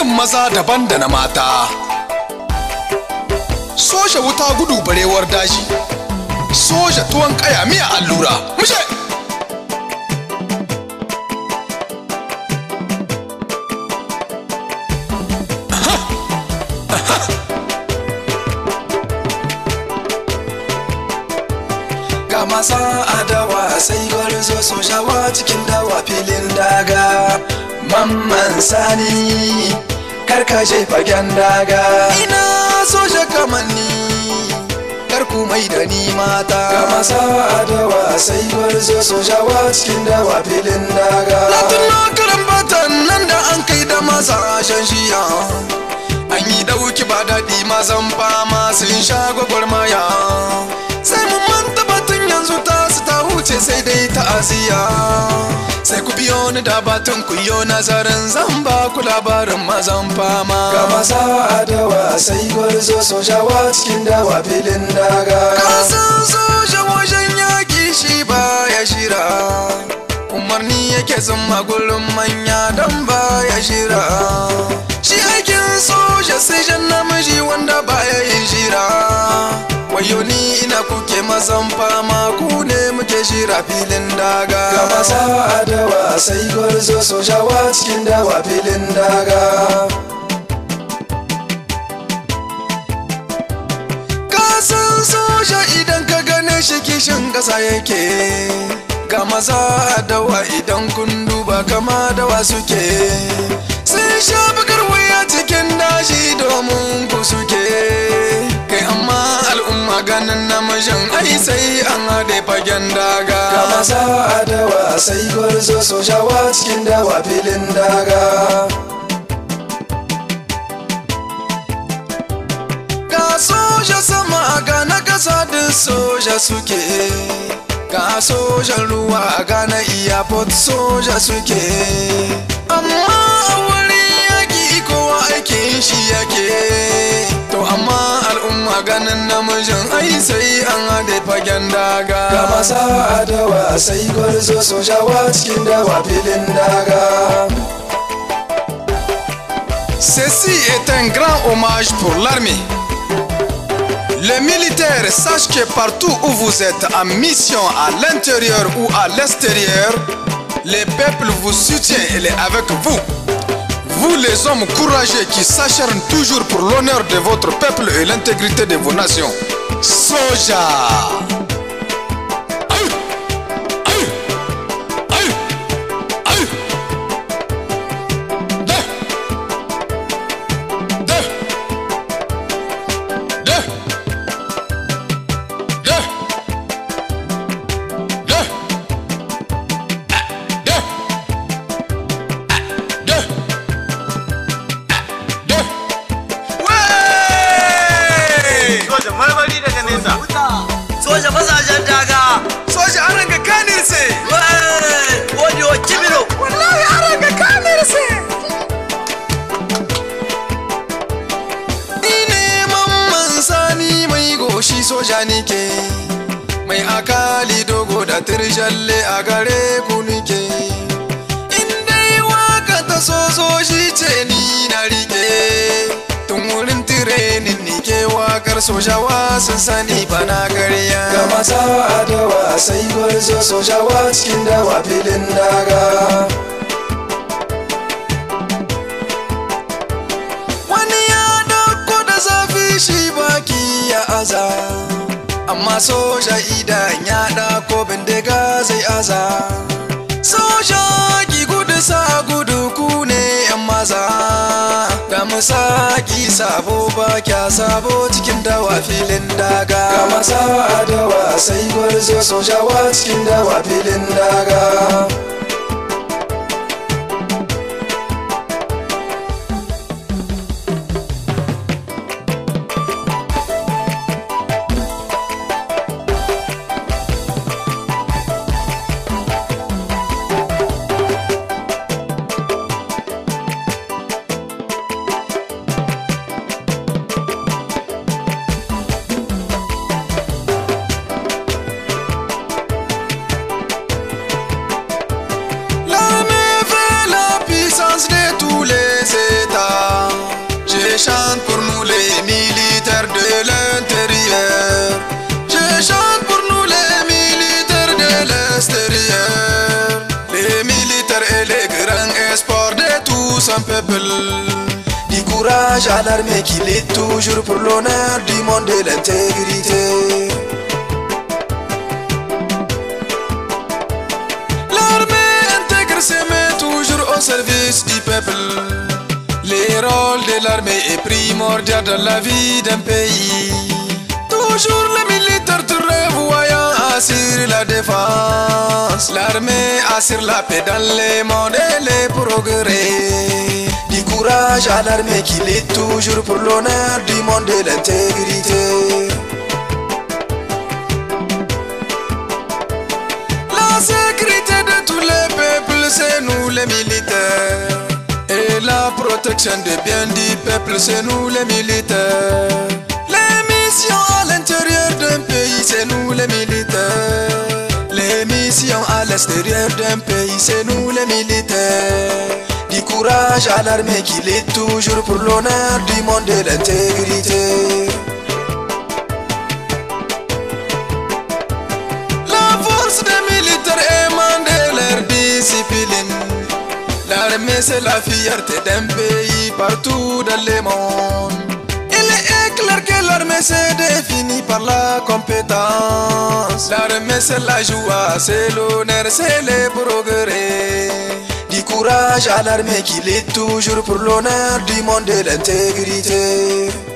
irin maza daban da na mata soja wuta gudu barewar daji soja tuwon kaya miya allura mushe ga masa adawa sai gwarzo sojawa cikin dawa filin daga mamman sani karkashe fagen daga ina soja kamanni karku mai da ni mata ga masa adawa sai gwarzo sojawa cikin dawa filin daga latin na karambatan nan da an kai da masa shan shiya an yi dauki ba daɗi mazan fama sun sha gwagwarmaya sai mun manta batun yanzu ta su ta huce sai dai ta'aziyya sai ku biyo ni da batun ku yo nazarin zan ba ku labarin mazan fama ga masa adawa sai gwarzo sojawa cikin dawa filin daga kasan soja wajen yaki shi ba ya shira umarni yake zama gurin manya don ba ya shira shi aikin soja sai jan namiji wanda ba ya yin shira wayo ni ina kuke mazan fama ku ne muke shira filin daga ga masa adawa sai gwarzo sojawa cikin dawa filin daga kasan soja idan ka gane shi kishin ƙasa yake ga maza dawa idan kun duba kama dawa suke sun sha bakar waya cikin dashi domin ku suke kai amma al'umma ganin namijin ai sai an haɗe fagen daga ga maza dawa sai gwarzo sojawa cikin dawa filin daga ga soja sama ga na kasa da soja suke ga sojan ruwa ga na iyapot soja suke amma a wuri yaki kowa aikin shi yake to amma al'umma ganin namijin ai sai an haɗe fagen daga ga masa adawa sai gwarzo sojawa cikin dawa filin daga Ceci est un grand hommage pour l'armée. Les militaires sachent que partout où vous êtes en mission à l'intérieur ou à l'extérieur, les peuples vous soutiennent et les avec vous. Vous les hommes courageux qui s'acharnent toujours pour l'honneur de votre peuple et l'intégrité de vos nations. Soja Aïe Aïe Aïe Aïe Deux Deux Deux Deux Deux Ah, Deux Ah, Deux Ah, Deux Ouais Soja marmari daga nesa. Soja mazajen daga. Soja an ranga kanirse Wani wa kibiro. Wallahi an ranga kanirse Ni ne mamman sani mai goshi soja nike Mai akali dogo da tirjalle a gare ku nike In dai waka ta sojoji ce ni na rike Tun wurin tirenin nike wakar sojawa sun sani bana karya Ga masa adawa sai gwarzo sojawa cikin dawa filin daga wani ya dauko da zafi shi baki ya aza amma soja idan ya dauko bindiga zai aza soja ki gudu sa gudu ku ne yan maza ga musaki sabo ba kya sabo cikin dawa filin daga ga masa dawa sai gwarzo sojawa cikin dawa filin daga son peuple. Du courage à l'armée qui lutte toujours pour l'honneur du monde et l'intégrité. L'armée intègre se met toujours au service du peuple. Le rôle de l'armée est primordial dans la vie d'un pays. Toujours les militaires très voyants assurent la défense. L'armée assure la paix dans les mondes et les progrès. Du courage à l'armée qui lutte toujours pour l'honneur du monde et l'intégrité. La sécurité de tous les peuples, c'est nous les militaires. Et la protection des biens du peuple, c'est nous les militaires. Les missions à l'intérieur d'un pays, c'est nous les militaires. Les missions à l'extérieur d'un pays, c'est nous les militaires. Du courage à l'armée qui lutte toujours pour l'honneur du monde et l'intégrité. La force des militaires émane de leur discipline. L'armée c'est la fierté d'un pays partout dans le monde. Il est clair que l'armée se définit par la compétence. L'armée c'est la joie, c'est l'honneur, c'est le progrès. Du courage à l'armée qui lutte toujours pour l'honneur du monde et l'intégrité.